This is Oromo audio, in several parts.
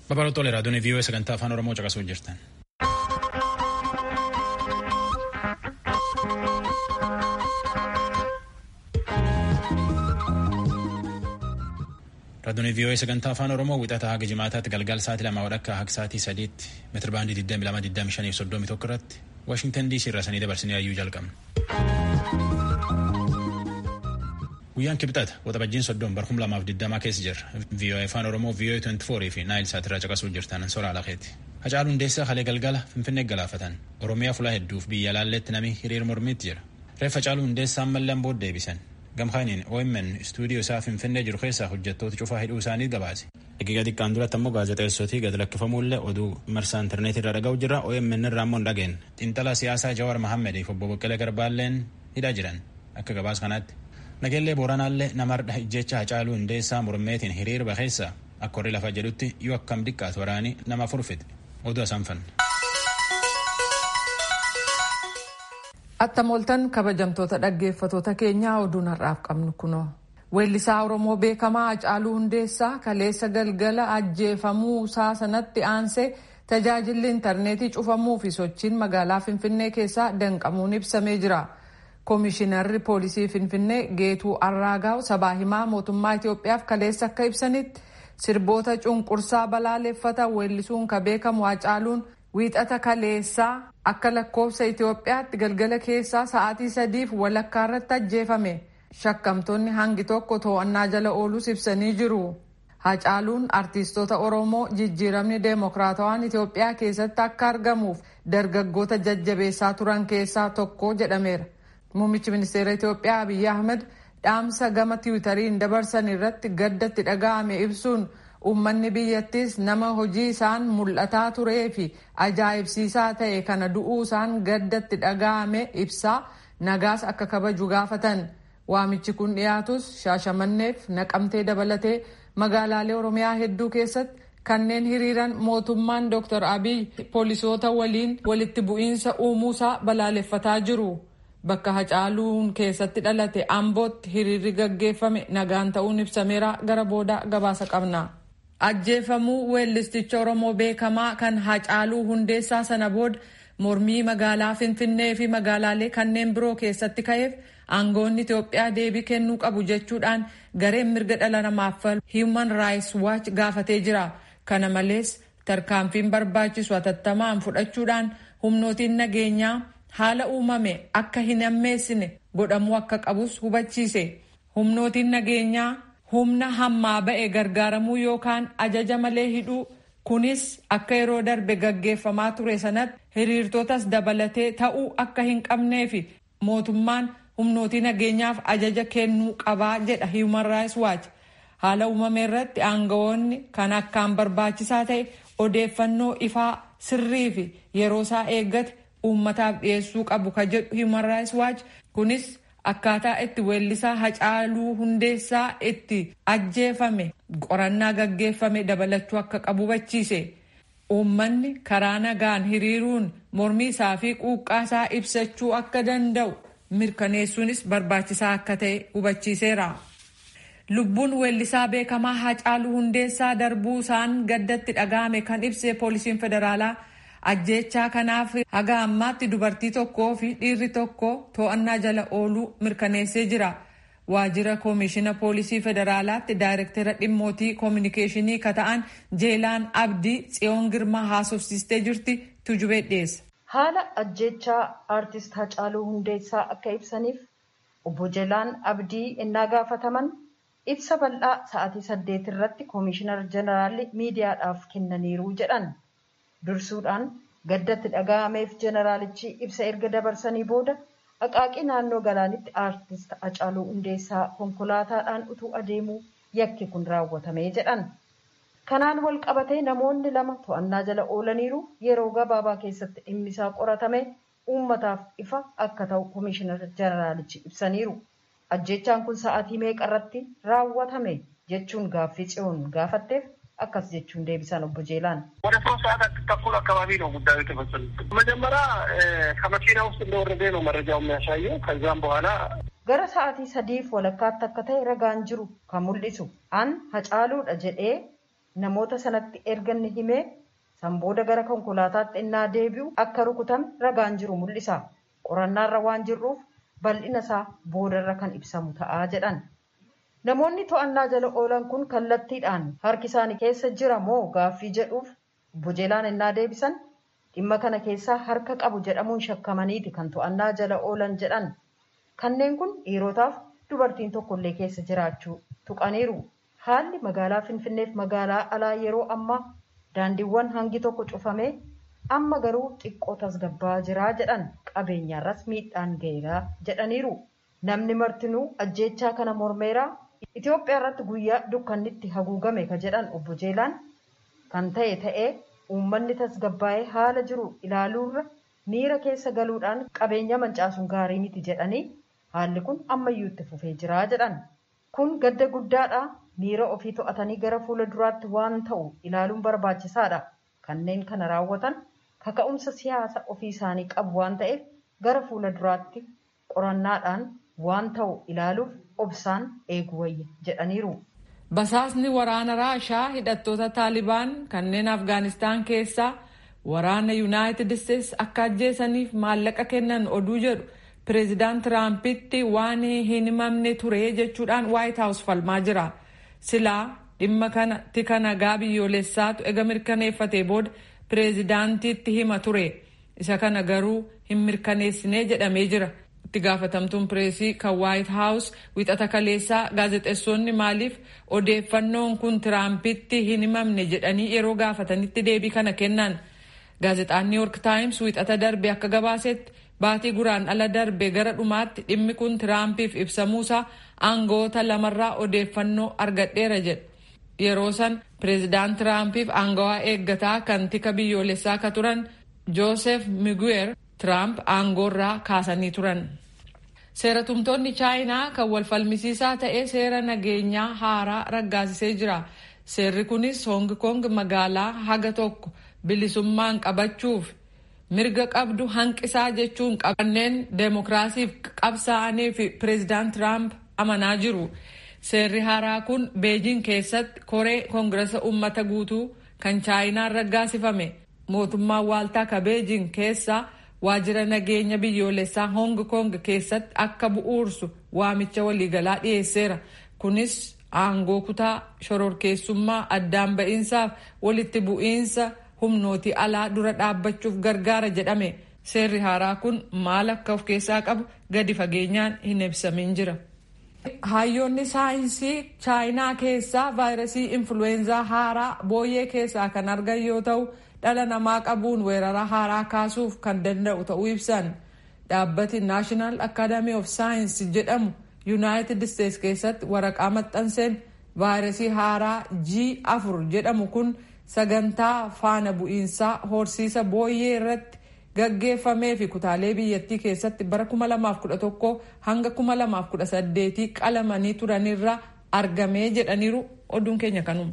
Babal'oo raadiyoon vii'oo sagantaa afaan Oromoo caqasuu jirtan. Raadiyoon vii'oo sagantaa afaan Oromoo wixataa haga jimaataatti galgala sa'aatii lama walakkaa haga sa'aatii sadiitti meetira baandii 22,25 irratti Waashingtan DC irraa sanii dabarsinee hayyuu jalqabna. Guyyaan kibxata waxabajjiin soddon barkum lamaaf digdamaa keessa jirra. VOA afaan Oromoo VOA 24 fi Naayil Saatirraa caqasuu jirtan soraa lakeeti. Hacaaluu Hundeessaa halee galgala Finfinnee galaafatan. Oromiyaa fulaa hedduuf biyya laalletti nami hiriir mormiitti jira. Reeffa Hacaaluu Hundeessaa mallaan booda deebisan. Gamkaaniin OMN istuudiyoo isaa Finfinnee jiru keessaa hojjettoota cufaa hidhuu isaanii gabaase. Daqiiqa xiqqaan duratti ammoo gaazexeessootii gad lakkifamuullee oduu marsaa intarneetii irra dhaga'u jirra OMN irraa ammoo hin dhageen. Xiinxalaa siyaasaa Jawaar Mahammediif obbo Boqqalee Garbaalleen hidhaa jiran akka gabaas kanaatti. Nageellee Booranaallee namarra ijjecha Hacaaluu Hundeessaa mormeetiin hiriirba keessa akka warri lafa jedhutti yoo akkam xiqqaatu waraanii nama furfite oduu asaanfan. Attam ooltan kabajamtoota dhaggeeffatoota keenyaa oduun har'aaf qabnu kunoo. Weellisaa Oromoo beekamaa Hacaaluu Hundeessaa kaleessa galgala ajjeefamuu isaa sanatti aansee tajaajilli intarneetii cufamuu fi sochiin magaalaa Finfinnee keessaa danqamuun ibsamee jira. Koomishinarri poolisii Finfinnee Geetuu Arraagaaw sabaa himaa mootummaa Itoophiyaaf kaleessa akka ibsanitti sirboota cunqursaa balaaleffatan weellisuun ka beekamu Hacaaluun wiixata kaleessaa akka lakkoofsa Itoophiyaatti galgala keessaa sa'aatii sadiif walakkaa irratti ajjeefame. Shakkamtoonni hangi tokko to'annaa jala oolus ibsanii jiru. Hacaaluun artiistota Oromoo jijjiiramni deemokiraatawaan Itoophiyaa keessatti akka argamuuf dargaggoota jajjabeessaa turan keessaa tokko jedhameera. Muummichi ministeera Itoophiyaa Abiyyi Ahmed dhaamsa gama tiwutariin dabarsan irratti gaddatti dhaga'ame ibsuun uummanni biyyattis nama hojii isaan mul'ataa turee fi ajaa'ibsiisaa ta'e kana du'uu isaan gaddatti dhaga'ame ibsaa nagaas akka kabaju gaafatan. Waamichi kun dhiyaatus shaashamanneef naqamtee dabalatee magaalaalee Oromiyaa hedduu keessatti kanneen hiriiran mootummaan Dr. Abiy poolisoota waliin walitti bu'iinsa uumuusaa balaaleffataa jiru. Bakka Hacaaluun keessatti dhalate Ambootti hiriirri gaggeeffame nagaan ta'uun ibsameera gara booda gabaasa qabna. Ajjeefamuu weellisticha Oromoo beekamaa kan Hacaaluu Hundeessaa sana booda mormii magaalaa Finfinnee fi magaalaalee kanneen biroo keessatti ka'eef aangoonni Itoophiyaa deebii kennuu qabu jechuudhaan gareen mirga dhala namaaf falmu Human Rights Watch gaafatee jira. Kana malees tarkaanfiin barbaachisu hatattamaan fudhachuudhaan humnootiin nageenyaa haala uumame akka hin ammeessine godhamuu akka qabus hubachiise. Humnootiin nageenyaa humna hammaa ba'e gargaaramuu yookaan ajaja malee hidhuu kunis akka yeroo darbe gaggeeffamaa ture sanatti hiriirtotas dabalatee ta'uu akka hin qabnee fi mootummaan humnootii nageenyaaf ajaja kennuu qabaa jedha Human Rights Watch. Haala uumame irratti aangawoonni kan akkaan barbaachisaa ta'e odeeffannoo ifaa sirrii fi yeroo isaa eeggate uummataaf dhiyeessuu qabu ka jedhu Human Rights Watch kunis akkaataa itti weellisaa Hacaaluu Hundeessaa itti ajjeefame qorannaa gaggeeffame dabalachuu akka qabu hubachiise. Uummanni karaa nagaan hiriiruun mormii isaa fi quuqqaa isaa ibsachuu akka danda'u mirkaneessuunis barbaachisaa akka ta'e hubachiiseera. Lubbuun weellisaa beekamaa Hacaaluu Hundeessaa darbuu isaan gaddatti dhaga'ame kan ibse poolisiin federaalaa ajjeechaa kanaaf haga ammaatti dubartii tokkoo fi dhiirri tokko to'annaa jala ooluu mirkaneessee jira. Waajjira koomishina poolisii federaalaatti daayirektera dhimmootii koominikeeshinii ka ta'an Jeelaan Abdii Tsiyoon Girmaa haasofsiistee jirti tujubee dhiyeessa. Haala ajjeechaa aartist Hacaaluu Hundeessaa akka ibsaniif obbo Jeelaan Abdii innaa gaafataman ibsa bal'aa sa'aatii saddeet irratti koomishinar jeneraalli miidiyaadhaaf kennaniiru jedhan. Dursuudhaan gaddatti dhaga'ameef jeneraalichi ibsa erga dabarsanii booda aqaaqii naannoo galaanitti aartist Hacaaluu Hundeessaa konkolaataadhaan utuu adeemuu yakki kun raawwatame jedhan. Kanaan wal qabatee namoonni lama to'annaa jala oolaniiru yeroo gabaabaa keessatti dhimmi isaa qoratame uummataaf ifa akka ta'u koomishinar jeneraalichi ibsaniiru. Ajjeechaan kun sa'aatii meeqa irratti raawwatame jechuun gaaffii tsiyoon gaafatteef akkas jechuun deebisan obbo Jeelaan ወደ ሶስት ሰዓት ተኩል አካባቢ ነው ጉዳዩ የተፈጸመው። መጀመሪያ ከመኪና ውስጥ እንደወረደ ነው መረጃው የሚያሳየው። ከዛም በኋላ gara sa'aatii sadiif walakkaatti akka ta'e ragaan jiru kan mul'isu an hacaaluudha jedhee namoota sanatti erga inni himee san booda gara konkolaataatti innaa deebi'u akka rukutame ragaan jiru mul'isa. Qorannaarra waan jirruuf bal'ina isaa boodarra kan ibsamu ta'aa jedhan. Namoonni to'annaa jala oolan kun kallattiidhaan harki isaanii keessa jira moo gaaffii jedhuuf obbo Jeelaan innaa deebisan dhimma kana keessaa harka qabu jedhamuun shakkamaniiti kan to'annaa jala oolan jedhan. Kanneen kun dhiirotaaf dubartiin tokkollee keessa jiraachuu tuqaniiru. Haalli magaalaa Finfinneef magaalaa alaa yeroo ammaa daandiiwwan hangi tokko cufamee amma garuu xiqqoo tasgabbaa jiraa jedhan qabeenyaarras miidhaan ga'eeraa jedhaniiru. Namni martinuu ajjeechaa kana mormeeraa Itoophiyaa irratti guyyaa dukkannitti haguugame ka jedhan obbo Jeelaan kan ta'e ta'ee uummanni tasgabbaa'ee haala jiru ilaaluurra miira keessa galuudhaan qabeenya mancaasuun gaarii miti jedhanii haalli kun ammayyuu itti fufee jiraa jedhan. Kun gadda guddaadha. Miira ofii to'atanii gara fuula duraatti waan ta'u ilaaluun barbaachisaadha. Kanneen kana raawwatan kaka'umsa siyaasa ofii isaanii qabu waan ta'eef gara fuula duraatti qorannaadhaan waan ta'u ilaaluuf obsaan eeguu wayya jedhaniiru. Basaasni waraana Raashaa hidhattoota Taalibaan kanneen Afgaanistaan keessaa waraana Yuunaayitid Isteetsi akka ajjeesaniif maallaqa kennan oduu jedhu pireezidaant Tiraampitti waan hin himamne ture jechuudhaan Waayit Haawus falmaa jira. Silaa dhimma kana tika nagaa biyyoolessaatu ega mirkaneeffatee booda pireezidaantiitti hima ture. Isa kana garuu hin mirkaneessinee jedhamee jira. itti gaafatamtuun pireesii kan waayit haawus wixata kaleessaa gaazexeessonni maaliif odeeffannoon kun tiraampitti hin himamne jedhanii yeroo gaafatanitti deebii kana kennan gaazexaan niw yoork taayims wixata darbe akka gabaasetti baatii guraan ala darbe gara dhumaatti dhimmi kun tiraampiif ibsamuusaa aangoota lamarraa odeeffannoo argadheera jedhe yeroo san pireezidaant tiraampiif aangawaa eeggataa kan tika biyyoolessaa ka turan joosef miguer Tiraamp aangoorraa kaasanii turan. Seeratumtoonni chaayinaa kan wal falmisiisaa ta'e seera nageenyaa haaraa raggaasisee jira. Seerri kunis Hong Kong magaalaa haga tokko bilisummaan qabachuuf mirga qabdu hanqisaa jechuun qabanneen deemokiraasiif qabsaa'anii fi pireezidaant Tiraamp amanaa jiru. Seerri haaraa kun Beejin keessatti koree koongirasa uummata guutuu kan chaayinaan raggaasifame. Mootummaan waaltaa ka Beejin keessaa waajjira nageenya biyyoolessaa hong kong keessatti akka bu'uursu waamicha waliigalaa dhiyeesseera kunis aangoo kutaa shororkeessummaa addaan ba'iinsaaf walitti bu'iinsa humnootii alaa dura dhaabbachuuf gargaara jedhame seerri haaraa kun maal akka of keessaa qabu gadi fageenyaan hin ibsamin jira. hayyoonni saayinsii chaayinaa keessaa vaayirasii influweenzaa haaraa booyyee keessaa kan argan yoo ta'u dhala namaa qabuun weerara haaraa kaasuuf kan danda'u ta'uu ibsan dhaabbati naashinaal akaadamii of saayinsi jedhamu yuunaayitid isteetsi keessatti waraqaa maxxanseen vaayirasii haaraa g afur jedhamu kun sagantaa faana bu'iinsaa horsiisa booyyee irratti gaggeeffamee fi kutaalee biyyattii keessatti bara 2011 hanga 2018 qalamanii turanirra argamee jedhaniiru oduun keenya kanuma.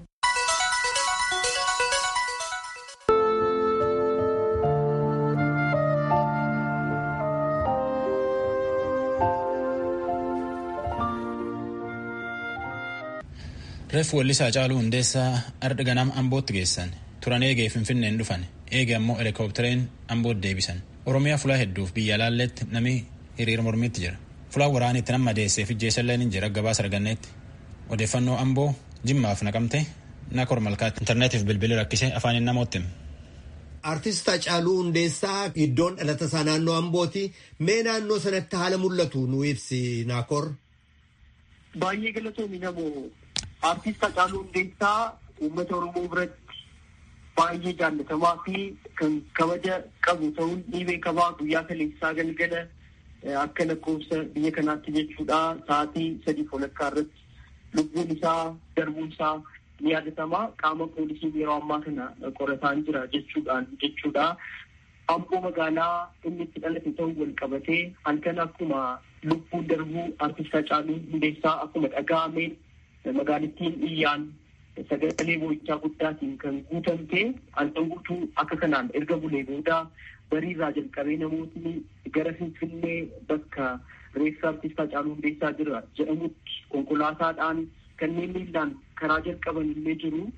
reeffi wallisaa caaluu hundeessaa arda ganama ambootti geessan turan eegee finfinneen dhufan eege ammoo helikoophitereen ambootti deebisan oromiyaa fulaa hedduuf biyya laalletti nami hiriira mormiitti jira fulaan waraanitti nama deessee fijjeessalleen hin jira gabaasa arganneetti odeeffannoo amboo jimmaaf naqamte nakor malkaatti intarneetiif bilbilii rakkisee afaaniin namootti Artist Hacaaluu Hundeessaa iddoon dhalata isaa naannoo Ambooti. Mee naannoo sanatti haala mul'atu nu ibsi Naakor. Baay'ee galatoomi namoo artist Hacaaluu Hundeessaa uummata Oromoo biratti baay'ee jaallatamaa fi kan kabaja qabu ta'uun ni beekamaa guyyaa kaleessaa galgala akka lakkoofsa biyya kanaatti jechuudha sa'aatii sadii walakkaa irratti lubbuun isaa darbuun isaa ni yaadatamaa qaama poolisiin yeroo ammaa kana qorataan jira jechuudhaan jechuudha. Amboo magaalaa inni itti dhalate ta'uu wal qabatee halkan akkuma lubbuun darbuu artist Hacaaluu Hundeessaa akkuma dhaga'ame magaalittiin iyyaan sagalee boo'ichaa guddaatiin kan guutamte halkan guutuu akka kanaan erga bulee booda bariirraa jalqabee namootni gara Finfinnee bakka reeffa artist Hacaaluu Hundeessaa jira jedhamutti konkolaataadhaan kanneen miillaan karaa jalqaban illee jiru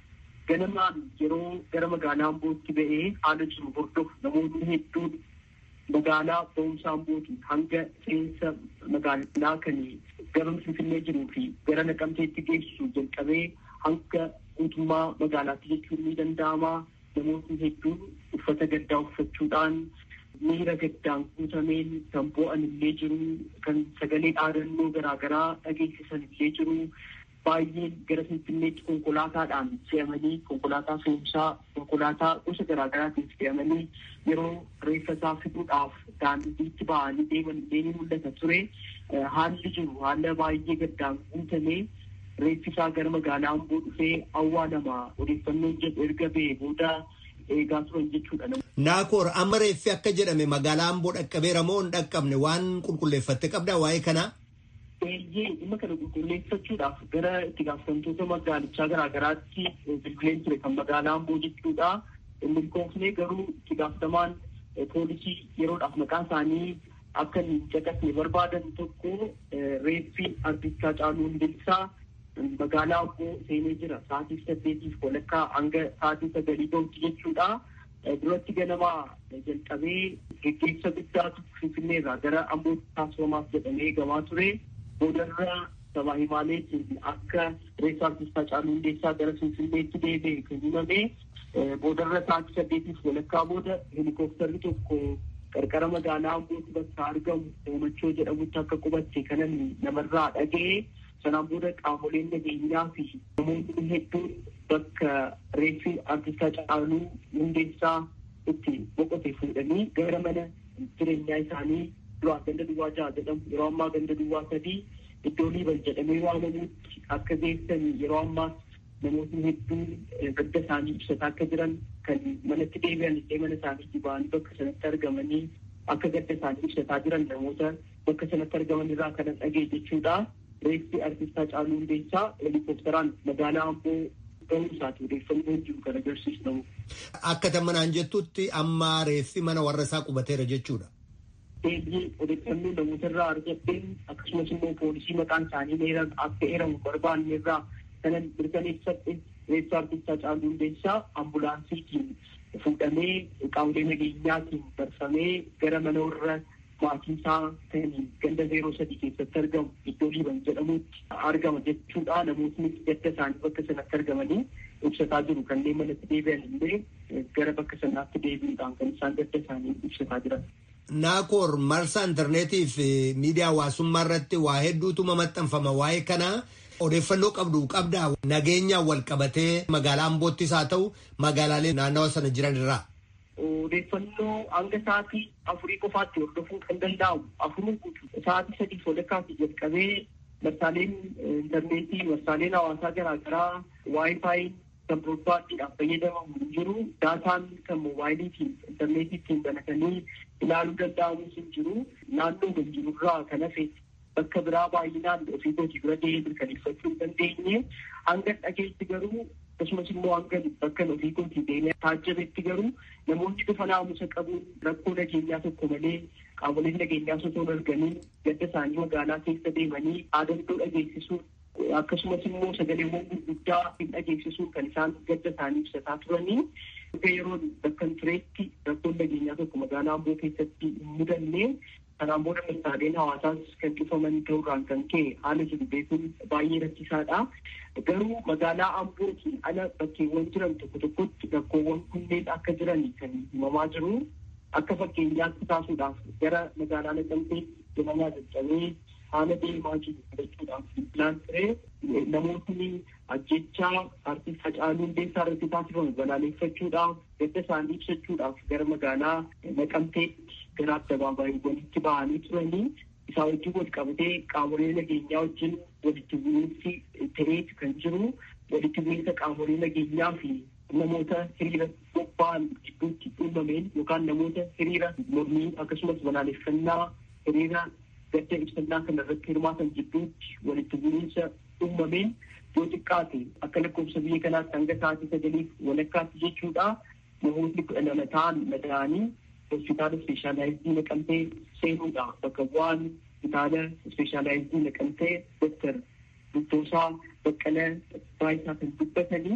ganamaan yeroo gara magaalaa Ambootti ba'ee haala jiru hordofu namoonni hedduun magaalaa ba'umsa Ambootii hanga seensa magaalaa kan gara Finfinnee jiruu fi gara Naqamteetti geessisu jalqabee hanga guutummaa magaalaatti jechuun ni danda'ama. Namoonni hedduun uffata gaddaa uffachuudhaan miira gaddaan guutameen kan boo'an illee jiru kan sagalee dhaadannoo garaagaraa dhageessisan illee jiru baay'een gara finfinneetti konkolaataadhaan fe'amanii konkolaataa fe'umsaa konkolaataa gosa garaagaraatiin fe'amanii yeroo reeffa isaa fiduudhaaf daandiitti ba'anii deeman illee ni mul'ata ture haalli jiru haala baay'ee gaddaan guutamee reeffi isaa gara magaalaa amboo dhufee awwaalama odeeffannoon jedhu erga ba'ee booda eegaa turan jechuudha. Naakoor amma reeffi akka jedhame magaalaa amboo dhaqqabeera moo hin dhaqqabne waan qulqulleeffatte qabdaa waa'ee kanaa? Eeyyee dhimma kana qulqulleeffachuudhaaf gara itti gaafatamtoota magaalichaa garaagaraatti bilbileen ture kan magaalaa amboo jechuudha. Milkoofnee garuu itti gaafatamaan poolisii yeroodhaaf maqaan isaanii akka hin caqasne barbaadan tokko reeffi artistaa Haacaaluu Hundeessaa magaalaa amboo seenee jira sa'aatii saddeetiif walakkaa hanga sa'aatii sagalii gahutti jechuudha. Duratti ganamaa jalqabee geggeessa guddaatu finfinneerraa gara ambootti taasifamaaf jedhamee eegamaa ture. Boodarra sabaa himaaleetiin akka reeffa artistaa Haacaaluu Hundeessaa gara finfinneetti deebi'e kan himame. Boodarra sa'aatii saddeetiif walakkaa booda helikoophtarri tokko qarqara magaalaa ambootti bakka argamu hoomachoo jedhamutti akka qubatte kanan namarraa dhaga'e. Sanaan booda qaamoleen nageenyaa fi namoonni hedduun bakka reeffi artistaa Haacaaluu Hundeessaa itti boqote fuudhanii gara mana jireenyaa isaanii duraan ganda duwwaa jaha jedhamu yeroo ammaa ganda duwwaa sadii iddoo liiban jedhamee waamamutti akka geessan yeroo ammaas namoonni hedduun gadda isaanii ibsataa akka jiran kan manatti deebi'an illee mana isaaniitti ba'anii bakka sanatti argamanii akka gadda isaanii ibsataa jiran namoota bakka sanatti argaman irraa kanan dhagee jechuudha. reeffi artistaa Haacaaluu Hundeessaa helikoophteraan magaalaa Amboo gahuu isaati odeeffannoo jiru kan agarsiisu. Akka tamanaan jettutti amma reeffi mana warra isaa qubateera jechuudha. Eeyyee odeeffannoo namoota irraa argatteen akkasumas immoo poolisii maqaan isaanii akka eeramu barbaanne irraa kanan mirkaneeffadhe reeffa artistaa Haacaaluu Hundeessaa ambulaansiitiin fuudhamee qaamolee nageenyaatiin barfamee gara mana warra maatii isaa ta'anii ganda zeeroo sadii keessatti argamu iddoo liiban jedhamutti argama jechuudha. Namootni gadda isaanii bakka sanatti argamanii ibsataa jiru. Kanneen manatti deebi'an illee gara bakka sanaatti deebi'uudhaan kan isaan gadda isaanii ibsataa jiran. Naakoor marsaa intarneetii fi miidiyaa hawaasummaa irratti waa hedduutu maxxanfama waa'ee kanaa. Odeeffannoo qabdu qabdaa nageenyaan wal qabatee magaalaa Amboottis haa ta'u magaalaalee naannawa sana jiran irraa. odeeffannoo hanga sa'aatii afurii qofaatti hordofuun kan danda'amu afuruu guutuu sa'aatii sadii walakkaatti jalqabee marsaaleen intarneetii marsaaleen hawaasaa garaagaraa waayifaayi kan biroobaadhiidhaaf fayyadamamu hin jiru daataan kan moobaayiliitiin intarneetiitiin banatanii ilaaluu danda'amus hin jiru naannoo kan jirurraa kan hafe bakka biraa baay'inaan ofii kootii bira deemee mirkaneeffachuu hin dandeenye hanga dhageetti garuu akkasumas immoo hanga bakka ofii kootii deemee taajjabetti garuu namoonni bifa naamusa qabuun rakkoo nageenyaa tokko malee qaamoleen nageenyaa osoo hin argamiin gadda isaanii magaalaa keessa deemanii dhaadannoo dhageessisuun akkasumas immoo sagaleewwan gurguddaa hin dhageessisuun kan isaan gadda isaanii ibsataa turanii akka yeroo bakka tureetti rakkoon nageenyaa tokko magaalaa amboo keessatti hin mudanne kanaan booda marsaaleen hawaasaas kan cufaman ta'uurraan kan ka'e haala jiru beekuun baay'ee rakkisaadha. Garuu magaalaa Ambootiin ala bakkeewwan jiran tokko tokkotti rakkoowwan kunneen akka jiran kan himamaa jiru. Akka fakkeenyaatti taasuudhaaf gara magaalaa Naqamteetti deemaa jalqabee haala deemaa jiru fudhachuudhaaf bilbilaan ture namootni ajjechaa artiist Hacaaluu Hundeessaa irratti taasifamu balaaleffachuudhaaf gadda isaanii ibsachuudhaaf gara magaalaa Naqamteetti gara addabaabaayyiwwanitti ba'anii turanii isaa wajjin wal qabatee qaamolee nageenyaa wajjin walitti bu'iinsi ta'eetu kan jiru walitti bu'iinsa qaamolee nageenyaa fi namoota hiriira bobba'an gidduutti uumameen yookaan namoota hiriira mormii akkasumas balaaleffannaa hiriira gadda ibsannaa kana irratti hirmaatan gidduutti walitti bu'iinsa uumameen yoo xiqqaate akka lakkoofsa biyya kanaatti hanga sa'aatii sagaliif walakkaatti jechuudha namootni kudha lama ta'an madaa'anii hospitaala ispeeshaalaayizii naqamtee seenuudha bakka bu'aan hospitaala ispeeshaalaayizii naqamtee doktar Duttoosaa Baqqala Baayisaa kan dubbatanii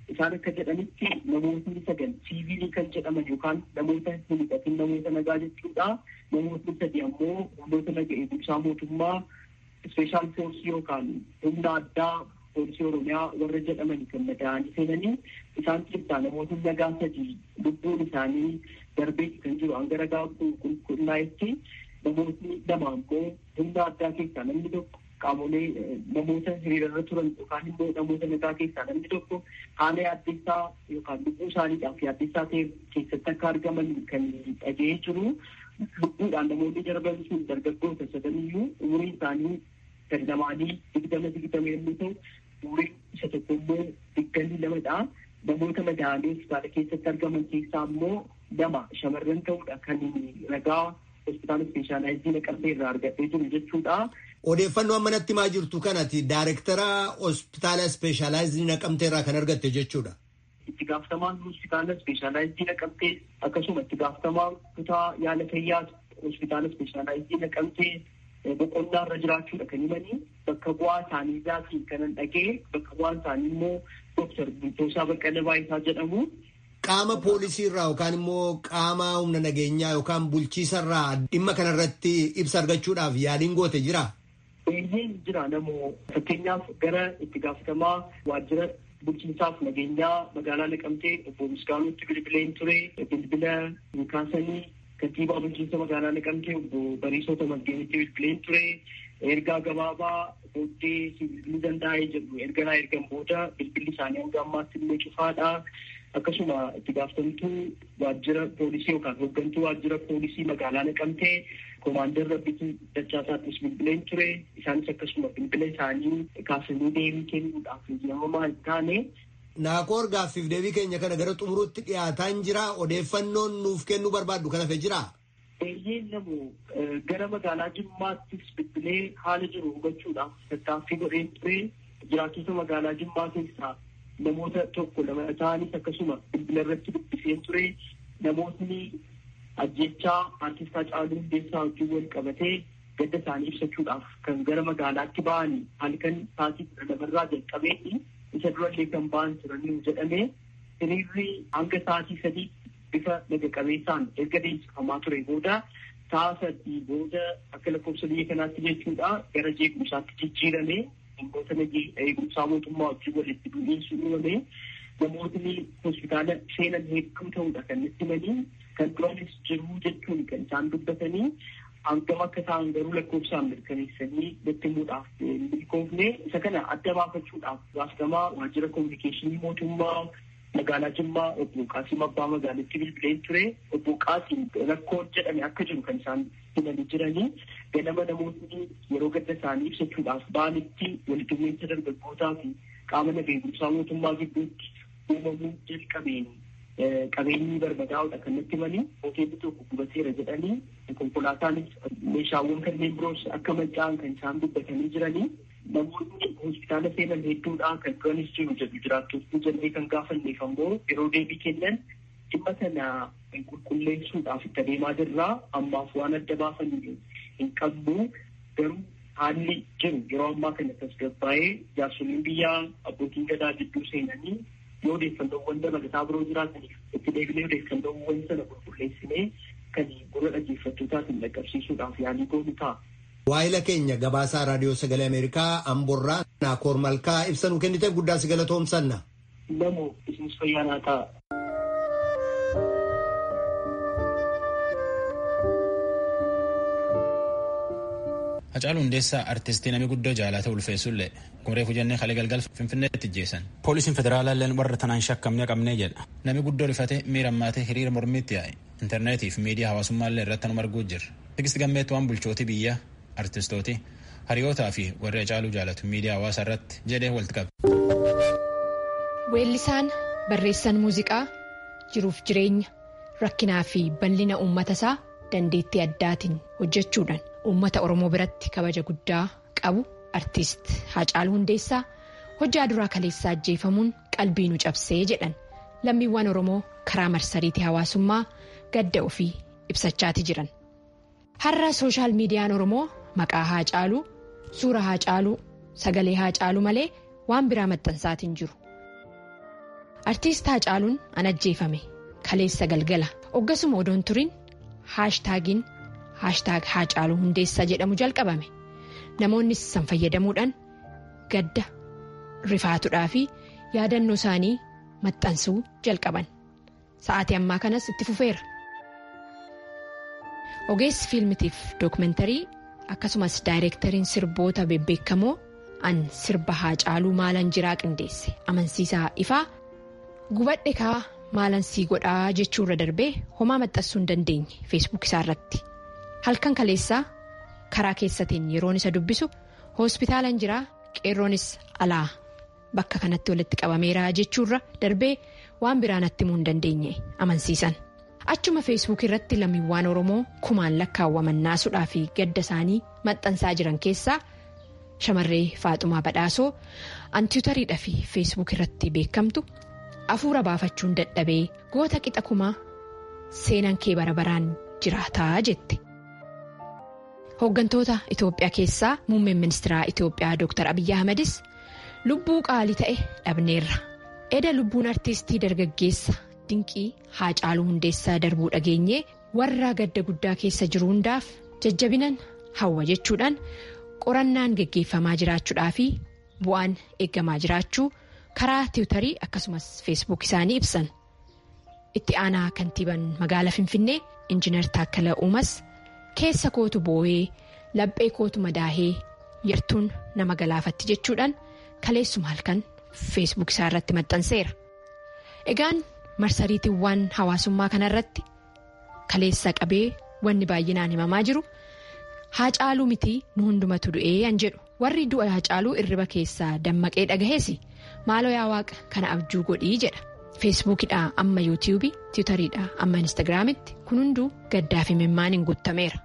isaan akka jedhanitti namootni sagal siivilii kan jedhaman yookaan namoota hin hidhatin namoota nagaa jechuudha. Namootni sadi ammoo humnoota naga eegumsaa mootummaa ispeeshaal foorsii yookaan humna addaa poolisii oromiyaa warra jedhaman kan madaa'anii seenanii isaan keessaa namoota nagaa sadii lubbuun isaanii darbee kan jiru hanga ragaa qulqullaa'etti namootni lama ammoo humna addaa keessaa namni tokko qaamolee namoota hiriirarra turan yookaan immoo namoota nagaa keessaa namni tokko haala yaaddeessaa yookaan lubbuu isaaniidhaaf yaaddeessaa ta'e keessatti akka argaman kan dhaga'ee jiru lubbuudhaan namoonni darban sun dargaggoota sadaniyyuu umuriin isaanii gad lamaanii digdama digdama yommuu ta'u umuriin isa tokko immoo digdamii lamadha. Namoota madaa'anii hospitaala keessatti argaman keessaa immoo lama shamarran ta'uudha kan ragaa hospitaala ispeeshaalaayizii naqamtee irraa argadhee jiru jechuudha. Odeeffannoo amma natti himaa jirtu kanati daayirektara hospitaala ispeeshaalaayizii naqamtee irraa kan argatte jechuudha. Itti gaafatamaan hospitaala ispeeshaalaayizii naqamtee akkasuma itti gaafatamaan kutaa yaala fayyaa hospitaala ispeeshaalaayizii naqamtee boqonnaa irra jiraachuudha kan himanii bakka bu'aa isaanii isaatiin kanan dhagee bakka bu'aan isaanii immoo dooktar Bultoosaa Baqqalee Baayisaa jedhamu. Qaama poolisii irraa yookaan immoo qaama humna nageenyaa yookaan bulchiisa irraa dhimma kanarratti ibsa argachuudhaaf yaaliin goote jira. Eeyyeen jira namoo fakkeenyaaf gara itti gaafatamaa waajjira bulchiinsaaf nageenyaa magaalaa Naqamtee obbo Misgaanuutti bilbileen ture bilbila hin kaasanii kantiibaa bulchiinsa magaalaa Naqamtee obbo Bariisota Masgeenitti bilbileen ture ergaa gabaabaa booddee bilbiluu danda'ee jedhu erga naa ergan booda bilbilli isaanii hanga ammaatti illee cufaadha. Akkasuma itti gaafatamtuu waajjira poolisii yookaan hooggantuu waajjira poolisii magaalaa Naqamtee koomaandar Rabbituu Dachaasaattis bilbileen ture. Isaanis akkasuma bilbila isaanii kaasanii deebii kennuudhaaf eeyyamamaa hin taane. Naakoo gaaffiif deebii keenya kana gara xumuruutti dhiyaataa hin jira odeeffannoon nuuf kennuu barbaaddu kana fe jira. Eeyyeen namu gara magaalaa Jimmaattis bilbilee haala jiru hubachuudhaaf tattaaffii godheen ture. Jiraattota magaalaa Jimmaa keessaa namoota tokko lama ta'anis akkasuma bilbila irratti dubbiseen ture. Namootni ajjechaa artistaa Haacaaluu Hundeessaa wajjin wal qabatee gadda isaanii ibsachuudhaaf kan gara magaalaatti ba'anii halkan sa'aatii kudha lamarraa jalqabeetti isa durallee kan ba'an turanii jedhamee hiriirri hanga sa'aatii sadii bifa naga qabeessaan erga deemsifamaa ture booda sa'a sadii booda akka lakkoofsa biyya kanaatti jechuudha gara jeequmsaatti jijjiirame namoota eegumsaa mootummaa wajjin walitti bu'iinsi uumame namootni hospitaala seenan hedduu ta'uudha kan itti himanii kan duraanis jiruu jechuun kan isaan dubbatanii hangam akka ta'an garuu lakkoofsaan mirkaneessanii nutti himuudhaaf milkoofne isa kana adda baafachuudhaaf gaafatamaa waajjira koominikeeshinii mootummaa magaalaa Jimmaa obbo Qaasim Abbaa magaalitti bilbileen ture obbo Qaasim rakkoon jedhame akka jiru kan isaan himanii jiranii ganama namootni yeroo gadda isaanii ibsachuudhaaf ba'anitti walitti bu'iinsa dargaggootaa fi qaama nageegumsaa mootummaa gidduutti uumamuu jalqabeen qabeenyi barbadaa'uudha kan natti himanii hoteelli tokko gubateera jedhanii konkolaataanis meeshaawwan kanneen biroos akka manca'an kan isaan dubbatanii jiranii namoonni hospitaala seenan hedduudha kan duranis jiru jedhu jiraattonni jennee kan gaafanneef ammoo yeroo deebii kennan dhimma sana qulqulleessuudhaaf itti adeemaa jirraa ammaaf waan adda baafan hin qabnu garuu haalli jiru yeroo ammaa kana tasgabbaa'ee jaarsoliin biyyaa abbootiin gadaa gidduu seenanii yoo odeeffannoowwan dabalataa biroo jiraataniif itti deebinee odeeffannoowwan sana qulqulleessinee kan gurra dhaggeeffattootaatiin dhaqqabsiisuudhaaf yaalii goonu ta'a. Waa'ila keenya gabaasaa raadiyoo sagalee Ameerikaa Amborraa Naakoor Malkaa ibsa nu kenniteef guddaa si galatoomsanna. Namoo isinis fayyaanaa ta'a. Hacaaluu Hundeessaa artistii namni guddoo jaalata ulfeessullee kumree hojjannee kalee galgal finfinneetti ijjeessan. Poolisiin federaalaa illeen warra tanaan shakkamne qabnee jedha. Namni guddoo rifate miira ammaatee hiriira mormiitti yaa'e. Intarneetii fi miidiyaa hawaasummaa illee irratti nu arguu jirra. Tigisti gammeetti waan bulchootii biyyaa artistooti hariyootaa fi warri Hacaaluu jaalatu miidiyaa hawaasaa irratti jedhee walitti qabe. Weellisaan barreessan muuziqaa jiruuf jireenya rakkinaa fi bal'ina uummata isaa dandeettii addaatiin hojjechuudhaan uummata Oromoo biratti kabaja guddaa qabu artiist Hacaaluu Hundeessaa hojjaa duraa kaleessaa ajjeefamuun qalbii nu cabsee jedhan lammiiwwan Oromoo karaa marsariitii hawaasummaa gadda ofii ibsachaati jiran. Har'a sooshaal miidiyaan Oromoo maqaa Hacaaluu suura Hacaaluu sagalee Hacaaluu malee waan biraa maxxansaatiin jiru. artiist Haacaaluun an ajjeefame kaleessa galgala hoggasuma odoon turin haashtaagiin haashtaag Haacaaluu hundeessaa jedhamu jalqabame namoonnis san fayyadamuudhaan gadda rifaatuudhaa fi yaadannoo isaanii maxxansuu jalqaban sa'aatii ammaa kanas itti fufeera. ogeessi fiilmitiif dookumentarii akkasumas daayireektariin sirboota bebbeekamoo an sirba Haacaaluu maalan jiraa qindeesse amansiisaa ifaa gubadhe kaa maalan sii godhaa jechuurra darbee homaa maxxansuu hin dandeenye feesbuuk isaa irratti halkan kaleessaa karaa keessatiin yeroon isa dubbisu hospitaalan jiraa qeerroonis alaa bakka kanatti walitti qabameera jechuurra darbee waan biraa natti himuu hin dandeenye amansiisan. achuma feesbuuk irratti lammiiwwan oromoo kumaan lakkaawwaman naasuudhaa fi gadda isaanii maxxansaa jiran keessaa shamarree faaxumaa badhaasoo antiwutariidhaa fi feesbuuk irratti beekamtu afuura baafachuun dadhabee goota qixa kumaa seenan kee bara baraan jiraataa jette. hooggantoota itoophiyaa keessaa muummeen ministeeraa itoophiyaa dr abiyyi ahmedis lubbuu qaalii ta'e dhabneerra eda lubbuun artiistii dargaggeessa. dinqii haacaaluu hundeessaa darbuu dhageenyee warra gadda guddaa keessa jiru hundaaf jajjabinan hawwa jechuudhaan qorannaan geggeeffamaa jiraachuudhaa fi bu'aan eeggamaa jiraachuu karaa tiwutarii akkasumas feesbuuk isaanii ibsan itti aanaa kantiiban magaalaa finfinnee injiinar taakkala uumas keessa kootu boo'ee laphee kootu madaahee yartuun nama galaafatti jechuudhaan kaleessuma halkan feesbuuk isaa irratti maxxanseera egaan. marsariitiiwwan hawaasummaa kanarratti kaleessa qabee wanni baay'inaan himamaa jiru haacaaluu mitii nu hundumatu du'ee an jedhu warri du'a haacaaluu irriba keessaa dammaqee dhagahees maaloo yaa waaqa kana abjuu godhii jedha feesbuukidhaa amma yuutiyuubii tiwutariidhaa amma instaagiraamitti kun hunduu gaddaa fi mimmaaniin guutameera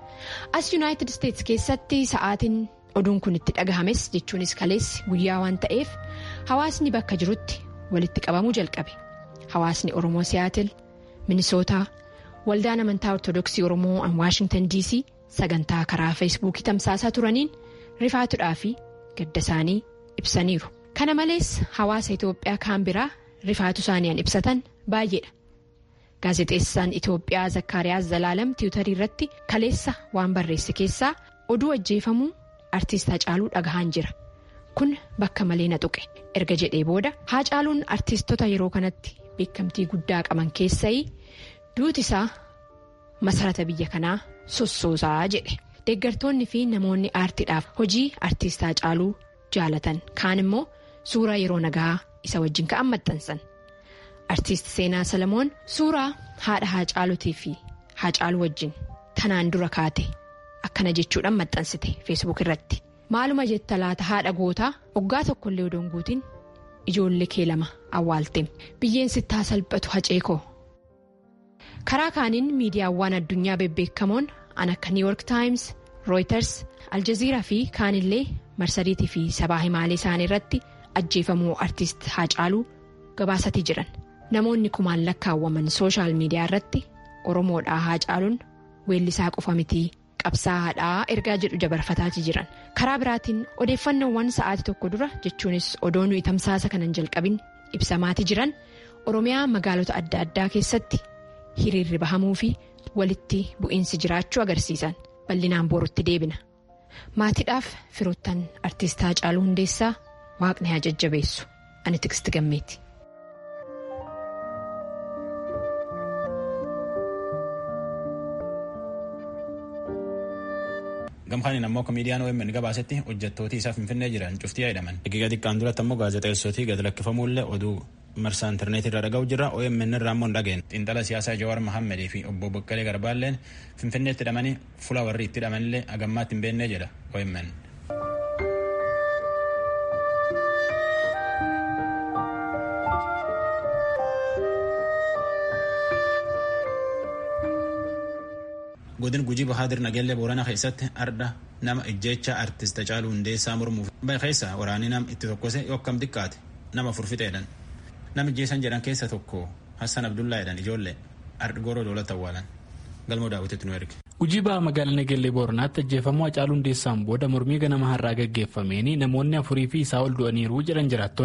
as yuunaayitid isteetsi keessatti sa'aatiin oduun kun itti dhagahames jechuunis kaleessi guyyaa waan ta'eef hawaasni bakka jirutti walitti qabamuu jalqabe. Hawaasni Oromoo Siyaatil Minisootaa waldaan amantaa Ortodoksii Oromoo an Waashingtan DC sagantaa karaa feesbuukii tamsaasaa turaniin rifaatuudhaa fi gadda isaanii ibsaniiru. Kana malees hawaasa Itoophiyaa kaan biraa rifaatu isaanii an ibsatan baay'eedha. Gaazexeessaan Itoophiyaa Zakkaariyaas Zalaalam tiwutarii irratti kaleessa waan barreesse keessaa oduu ajjeefamuu artiist Hacaaluu dhagahaan jira. Kun bakka malee na tuqe erga jedhee booda Hacaaluun artiistota yeroo kanatti. beekamtii guddaa qaban keessaa duuti isaa masarata biyya kanaa sossoosaa jedhe deeggartoonni fi namoonni aartiidhaaf hojii artiist Hacaaluu jaalatan kaan immoo suuraa yeroo nagaa isa wajjin ka'an maxxansan artiist seenaa salamoon suuraa haadha Hacaaluutii fi Hacaaluu wajjin tanaan dura kaate akkana jechuudhaan maxxansite feesbuuk irratti maaluma jetta laata haadha gootaa waggaa tokkollee odoon guutiin. Ijoollee kee lama awwaalteem biyyeen sittaa salphatu haceekoo karaa kaaniin miidiyaawwan addunyaa bebbeekamoon an akka New York Times, Reuters, Aljazeeraa fi kaanillee marsariitii fi sabaa himaalee isaanii irratti ajjeefamuu artiist Haacaaluu gabaasatii jiran namoonni kumaan lakkaawwaman sooshaal miidiyaa irratti Oromoodhaa Haacaaluun weellisaa qofa mitii. qabsaa'aadhaa ergaa jedhu dabarfataatii jiran karaa biraatiin odeeffannoowwan sa'aatii tokko dura jechuunis odoo nuyi tamsaasa kanan jalqabin ibsamaatii jiran oromiyaa magaalota adda addaa keessatti hiriirri bahamuu fi walitti bu'iinsi jiraachuu agarsiisan bal'inaan borutti deebina maatiidhaaf firoottan artiist Haacaaluu Hundeessaa waaqni haa jajjabeessu ani tiksti gammeeti. gamkaaniin ammoo komiidiyaan OMN gabaasetti hojjettooti isaa finfinnee jiran cuftii jedhaman egaa xiqqaan duratti ammoo gaazexeessootii gad lakkifamuullee oduu marsaa intarneetii irra dhaga'u jirra OMN irraa ammoo hin dhageen xiinxala siyaasaa Jawaar Mahammadii fi obbo Boqqalee Garbaalleen finfinneetti hidhamanii fuula warri itti hidhamanillee agammaatti hin beennee jedha OMN. godin gujii bahaadir nageellee booranaa keessatti arda nama ijjecha artist Hacaaluu Hundeessaa mormuuf keessa waraanii nam itti tokkose yokkam xiqqaate nama furfixeedhan nam ijjeessan jedhan keessa tokko Hassan Abdullaa jedhan ijoollee ardi gooroo doolatti awwaalan galmoo daawwititti nu erge. Gujii baha magaalaa Nageellee Booranaatti ajjeefamuu Hacaaluu Hundeessaan booda mormii ganama har'aa gaggeeffameen namoonni afurii fi isaa ol du'aniiru jedhan jiraattonni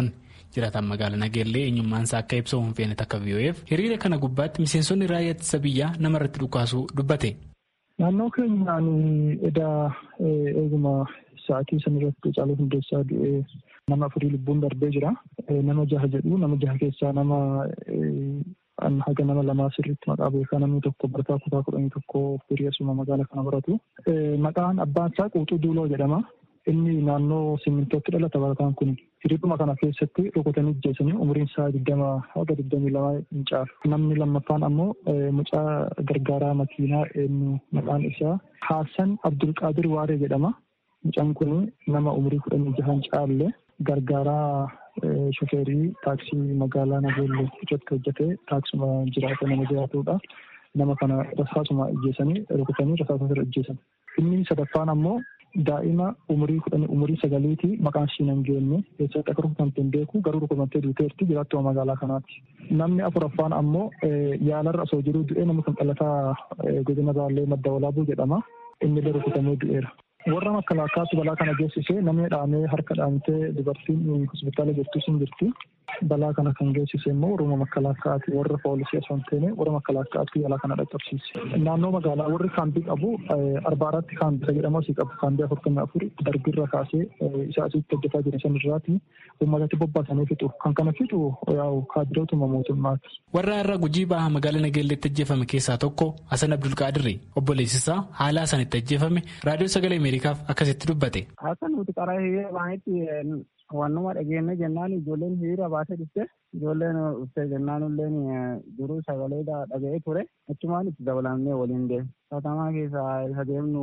Jiraataan magaalaa Nageellee eenyummaan isaa akka ibsu hin feene takka VOF hiriira kana gubbaatti miseensonni raayyaa ittisa biyyaa namarratti dhukaasuu dubbate. Naannoo keenyaan edaa eeguma sa'aatii sanarratti Haacaaluu Hundeessaa du'ee nama afurii lubbuun darbee jira. Nama jaha jedhu nama jaha keessaa nama haga nama lamaa sirriitti maqaa beekaa namni tokko barataa kutaa kudhanii tokko hiriyeessuma magaalaa kana baratu. Maqaan abbaan isaa Quuxuu Duuloo jedhama. Inni naannoo simmintootti dhalata barataan kun hiriiruma kana keessatti rukutanii ajjeesanii umriin isaa digdama haga digdamii lama hin caalu. Namni lammaffaan ammoo mucaa gargaaraa makiinaa eenyu maqaan isaa Haasan Abdulqaadir Waaree jedhama. Mucaan kun nama umrii kudhanii jaha hin caalle gargaaraa shofeerii taaksii magaalaa Nageellee irratti hojjetee taaksuma jiraata nama jiraatudha. Nama kana rasaasuma ajjeesanii rukutanii rasaasa irra ajjeesan. Inni sadaffaan ammoo daa'ima umurii kudhanii umurii sagaliiti maqaan ishii hin geenye keessatti akka rukutamte hin beeku garuu rukutamtee duuteerti jiraattuma magaalaa kanaati. Namni afuraffaan ammoo yaalarra osoo jiruu du'ee nama kan dhalataa godina baallee madda walaabuu jedhama. Inni illee rukutamee du'eera. warra makkalaakaatti balaa kana geessise namni dhaamee harka dhaamtee dubartiin hospitaala jirtu sun jirti. Balaa kana kan geessise immoo warra makkalaakaatti warra poolisii osoo hin taane warra makkalaakaatti balaa kana dhaqqabsiise. Naannoo magaalaa warri kaambii qabu arbaaratti kaambii isa jedhamu asii qabu kaambii afurtamii afur darbirra kaasee isa asitti hojjetaa jiran san irraati uummatatti bobbaasanii fixu. Kan kana fixu yaa'u kaadirootuma mootummaati. Warra irra gujii baha magaalaa Nageelleetti ajjeefame keessaa tokko Hasan Abdulqaadirri obboleessisaa haala isaan itti ajjeefame raadiyoo sagalee Ameerikaaf akkasitti dubbate. Hasan nuti karaa hiriira baanetti wannuma dhageenya jennaan ijoolleen hiriira baasee dhufte ijoolleen dhufte jennaan illeen duruu sagalee dhaga'ee ture achumaan itti dabalamnee waliin deemu. Katamaa keessaa isa deemnu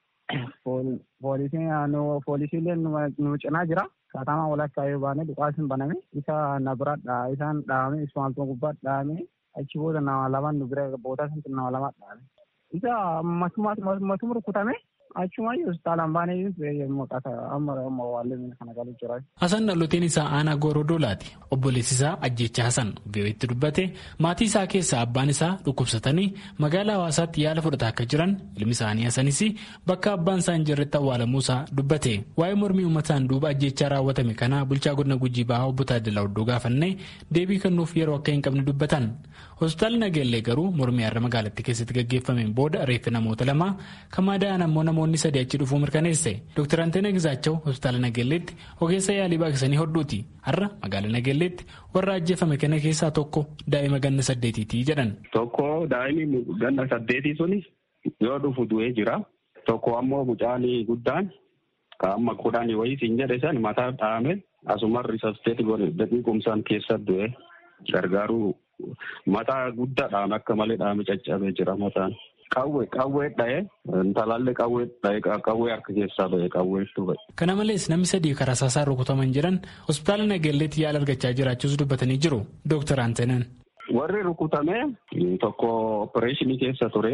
poolisiileen nu cinaa jira. Katamaa walakkaa yoo baane dhukaasni baname isa na bira isaan dhaame ismaaltuma gubbaatti dhaame achi booda nama lamaan nu bira boodaa sanatti nama lamaa dhaame. Isa matuma rukutame achuma hospitaalaan baanee amma amma waallee kana galu jira. Hasan dhaloteen isaa aanaa Goorodoolaati. Obboleessi isaa ajjecha Hasan VOA'tti dubbate maatii isaa keessaa abbaan isaa dhukkubsatanii magaalaa hawaasaatti yaala fudhataa akka jiran ilmi isaanii Hasanis bakka abbaan isaa hin jirretti awwaalamuu isaa dubbate. Waa'ee mormii uummataan duuba ajjechaa raawwatame kana bulchaa godina Gujii Bahaa obbo Taaddalaa Oddoo gaafannee deebii kennuuf yeroo akka hin qabne dubbatan. Hospitaalli Nageellee garuu mormii har'a magaalattii keessatti gaggeeffameen booda reeffi namoota lamaa kan madaa'an ammoo namoonni sadii achi dhufuu mirkaneesse. Dr. Anteena Gizaachaw hospitaala Nageelleetti ogeessa yaalii baaqsanii hodhuuti. Har'a magaalaa Nageelleetti warra ajjeefame kana keessaa tokko daa'ima ganna saddeetiiti jedhan. Tokko daa'imni ganna saddeetii suni yoo dhufu du'ee jira. Tokko ammoo mucaan guddaan kan amma kudhanii wayii siin jedhe san mataa dhaame asuma risasteeti daqiiqumsaan keessa du'e gargaaruu mataa guddaa dhaame akka malee dhaame caccabee jira mataan. Qawwee qawwee dha'ee intalaallee qawwee dha'ee qawwee harka keessaa ba'e qawweetu ba'e. Kana malees namni sadii karaa saasaa rukutaman jiran hospitaala Nageelleetti yaala argachaa jiraachuus dubbatanii jiru. Dooktar Anteenan. Warri rukutame tokko opereeshinii keessa ture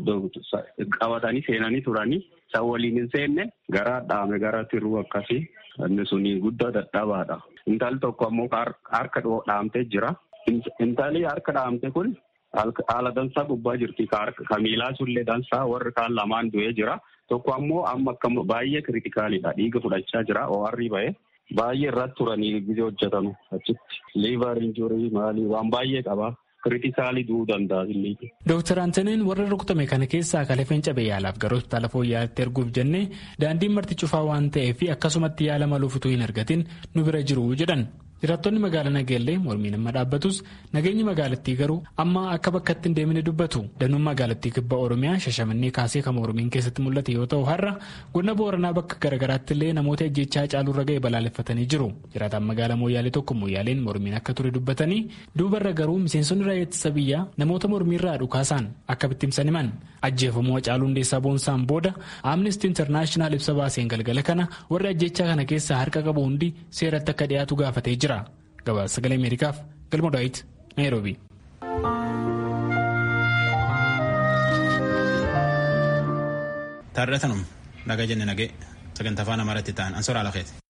qabatanii seenanii turanii isaan waliin hin seenne garaa dhaame gara tiruu akkasii inni suni guddaa dadhabaadha. Intalli tokko ammoo harka dhaamtee jira. Intalli harka dhaamte kun haala dansaa gubbaa jirti ka miilaa sullee dansaa warri kaan lamaan du'ee jira tokko ammoo amma akka baay'ee kiritikaalidha dhiiga fudhachaa jira OR'i ba'e baay'ee irratti turanii gisee hojjetamu achitti liivar injurii maalii waan baay'ee qaba kiritikaalii du'uu danda'a illee. Dooktar Antaneen warra rukutame kana keessaa kalafeen cabee yaalaaf gara hospitaala fooyya'aatti erguuf jennee daandiin marti cufaa waan ta'eef akkasumatti yaala maluuf utuu hin argatin nu bira jiru jedhan. Jiraattonni magaalaa Nageellee mormiin amma dhaabbatus nageenyi magaalattii garuu amma akka bakkatti hin deemine dubbatu. Danuun magaalattii kibba Oromiyaa shashamannee kaasee kan mormiin keessatti mul'ate yoo ta'u har'a godina Booranaa bakka garaagaraatti illee namoota ajjechaa caaluurra ga'e balaaleffatanii jiru. Jiraataan magaalaa Mooyyaalee tokko Mooyyaaleen mormiin akka ture dubbatanii duubarra garuu miseensonni raayyaa ittisa biyyaa namoota mormiirraa dhukaasaan akka bittimsan himan. Ajjeefamuu Hacaaluu Hundeessaa Boonsaan booda Amnesty International ibsa baaseen galgala kana warri ajjechaa kana keessaa harka qabu hundi seeratti akka dhiyaatu gaafatee jira. Gabaasa sagalee Ameerikaaf galma Daawit Naayiroobi. Taarratanum nagaa jenne nagee sagantaa afaan amaaraatti ta'an ansoora alakeeti.